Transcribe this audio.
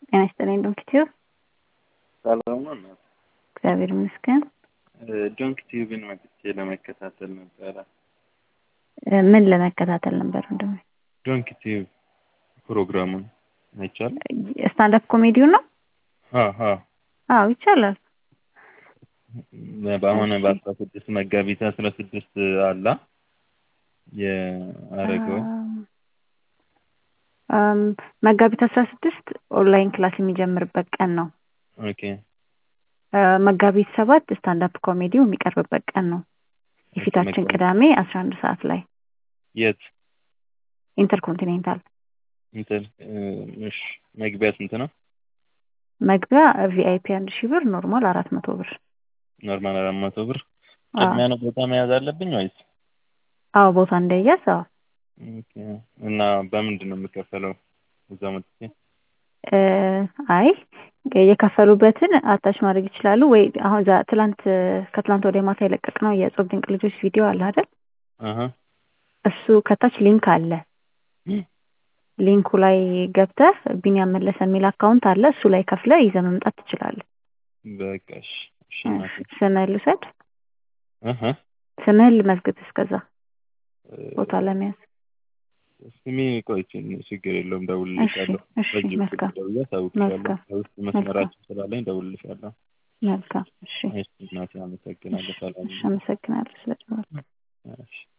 ጤና ይስጥልኝ ዶንኪ ቲዩብ። ሰላም ነው እናት? እግዚአብሔር ይመስገን። ዶንኪ ቲዩብን መጥቼ ለመከታተል ነበረ። ምን ለመከታተል ነበር ወንድሜ? ዶንኪ ቲዩብ ፕሮግራሙን አይቻልም? ስታንዳፕ ኮሜዲው ነው? አሀ አዎ ይቻላል። በአሁን በአስራ ስድስት መጋቢት አስራ ስድስት አላ የአረገው አም፣ መጋቢት አስራ ስድስት ኦንላይን ክላስ የሚጀምርበት ቀን ነው። ኦኬ አ፣ መጋቢት ሰባት ስታንዳፕ ኮሜዲው የሚቀርብበት ቀን ነው። የፊታችን መጋቢት- ቅዳሜ አስራ አንድ ሰዓት ላይ የት ኢንተርኮንቲኔንታል እንትን እሺ መግቢያ ስንት ነው? መግቢያ ቪአይፒ አንድ ሺህ ብር፣ ኖርማል አራት መቶ ብር። ኖርማል አራት መቶ ብር። አዎ ቅድሚያ ነው ቦታ መያዝ አለብኝ ወይስ? አዎ፣ ቦታ እንደያዝ አዎ። ኦኬ እና በምንድን ነው የምከፈለው? እዛ መጥቼ እ፣ አይ የከፈሉበትን አታች ማድረግ ይችላሉ ወይ? አሁን ዛ ትላንት ከትላንት ወደ ማታ የለቀቅነው የጾም ድንቅ ልጆች ቪዲዮ አለ አይደል? አሀ እሱ ከታች ሊንክ አለ። ሊንኩ ላይ ገብተህ ቢኒያም መለሰ የሚል አካውንት አለ። እሱ ላይ ከፍለህ ይዘህ መምጣት ትችላለህ። በቃ እሺ እሺ እናቴ ስምህን ልውሰድ፣ አሀ ስምህን ልመዝግብ እስከዛ ቦታ ለመያዝ። ስሜ ቆይ ችግር የለውም እሺ ደውልልሻለሁ። እሺ፣ በዚህ በኩል መልካም ደውዬ አሳውቅሻለሁ። መልካም በውስጥ መስመራችን ስላለኝ ደውልልሻለሁ። መልካም። እሺ እሺ እናቴ አመሰግናለሁ። ሰላም እሺ፣ አመሰግናለሁ ስለደወልክ። እሺ